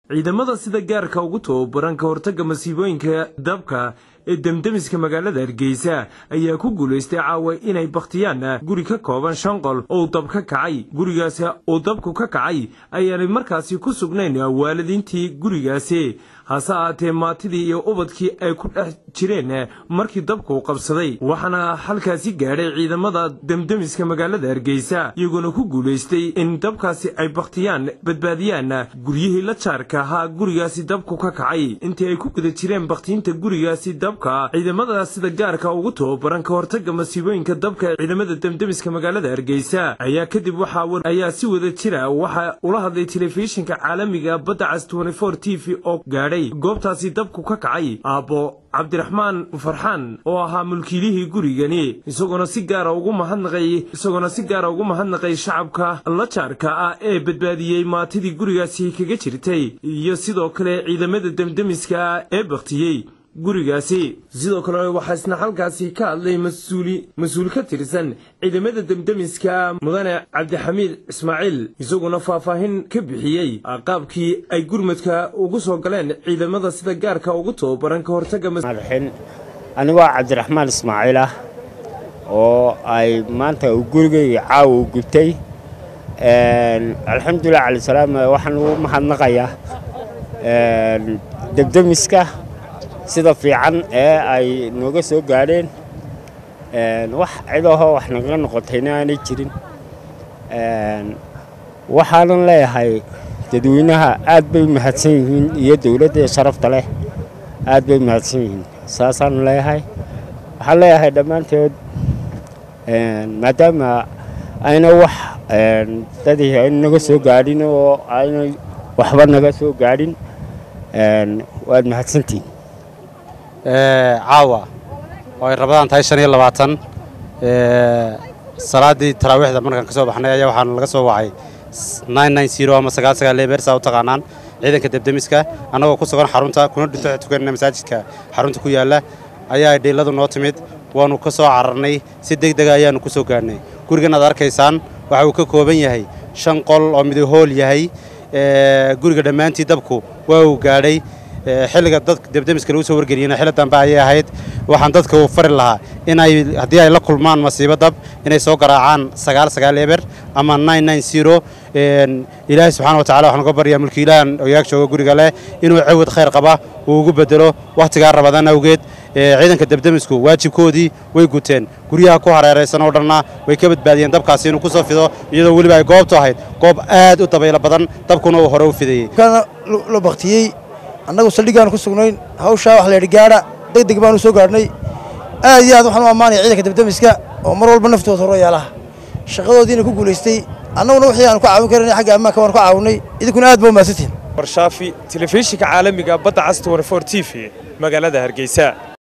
ciidamada sida gaarka ugu tababaran ka hortagga masiibooyinka dabka ee demdemiska magaalada hargeysa ayaa ku guulaystay caawa inay bakhtiyaan guri ka kooban shan qol oo dab ka kacay gurigaasi uu dabku ka kacay ayaanay markaasi ku sugnayn waalidiintii gurigaasi hase ahaatee maatidii iyo ubadkii ay ku dhex jireen markii dabku qabsaday waxaana halkaasi gaadhay ciidamada demdemiska magaalada hargeysa iyagoona ku guulaystay in dabkaasi ay bakhtiyaan badbaadiyaan guryihii la jaarka ahaa gurigaasi dabku ka kacay intii ay ku guda jireen bakhtiinta gurigaasi dabka ciidamada sida gaarka ugu tababaran ka hortagga masiibooyinka dabka ciidamada demdemiska magaalada hargeysa ayaa kadib waxaa ayaa si wada jira waxa ula hadlay telefishinka caalamiga badda cas t v oo gaadhay goobtaasi dabku ka kacay aabbo cabdiraxmaan farxaan oo ahaa mulkiilihii gurigani isagoona si gaara ugu mahadnaqay isagoona si gaara ugu mahadnaqay shacabka la jaarka ah ee badbaadiyey maatidii gurigaasi kaga jirtay iyo sidoo kale ciidamada demdemiska ee baktiyey gurigaasi sidoo kale waxaa isna halkaasi ka hadlay mas-uul ka tirsan ciidamada demdemiska mudane cabdixamiid ismaaciil isaguna faahfaahin ka bixiyey qaabkii ay gurmadka ugu soo galeen ciidamada sida gaarka ugu tababaran ka hortagga anigoo cabdiraxmaan ismaaciil ah oo ay maanta uu gurigayga caawa u gubtay alxamdulilah calisalaam waxaan ugu mahadnaqayaa debdemiska sida fiican ee ay nooga soo gaadheen wax cidahoo wax naga noqotayna aanay jirin waxaanan leeyahay dadweynaha aad bay u mahadsan yihiin iyo dowladda sharafta leh aad bay u mahadsan yihiin saasaan leeyahay waxaan leeyahay dhammaantood maadaama ayna wax dadii ayna naga soo gaadhin oo aynay waxba naga soo gaadhin waad mahadsantihin caawa oo ay rabadaan tahay shan iyo labaatan salaaddii taraawiixda markaan ka soo baxnay ayaa waxaana laga soo wacay ama sagaal sagaal leebeersaa u taqaanaan ciidanka debdemiska annagoo ku sugan xarunta kuna dhinto tukanana masaajidka xarunta ku yaalla ayaa dhiiladu noo timid waannu ka soo cararnay si degdega ayaannu ku soo gaadhnay gurigan aad arkaysaan waxa uu ka kooban yahay shan qol oo midahool yahay guriga dhammaantii dabku waa uu gaadhay xilliga dadka debdemiska lagu soo wargeliyena xilli dambe ayay ahayd waxaan dadka u fari lahaa inay haddii ay la kulmaan masiibo dab inay soo garaacaan sagaal sagaal eber ama ilaahay subxana watacala waxaan uga baryaa mulkiilahan oyaag jooga guriga leh inuu cawad khayr qaba uu ugu bedelo wakhtigaa rabadaan awgeed ciidanka debdemisku waajibkoodii way guteen guryaha ku hareeraysan oo dhanna way ka badbaadiyeen dabkaasi inuu ku soo fido iyadoo weliba ay goobtu ahayd goob aad u dabaylo badan dabkuna uu hore u fideeyey annagu saldhiggaanu ku sugnayn hawshaa wax laydhi gaadha degdeg baanu soo gaadhnay aad iyo aad waxaan u ammaanaya ciidanka debdemiska oo mar walba naftooda horo yaalaha shaqadoodiina ku guulaystay annaguna wixii aanu ka caawin karanay xagga ammaanka waanu ka caawinnay idinkuna aad ba u mahadsantihin warshaafi telefishinka caalamiga badda cas t v magaalada hargeysa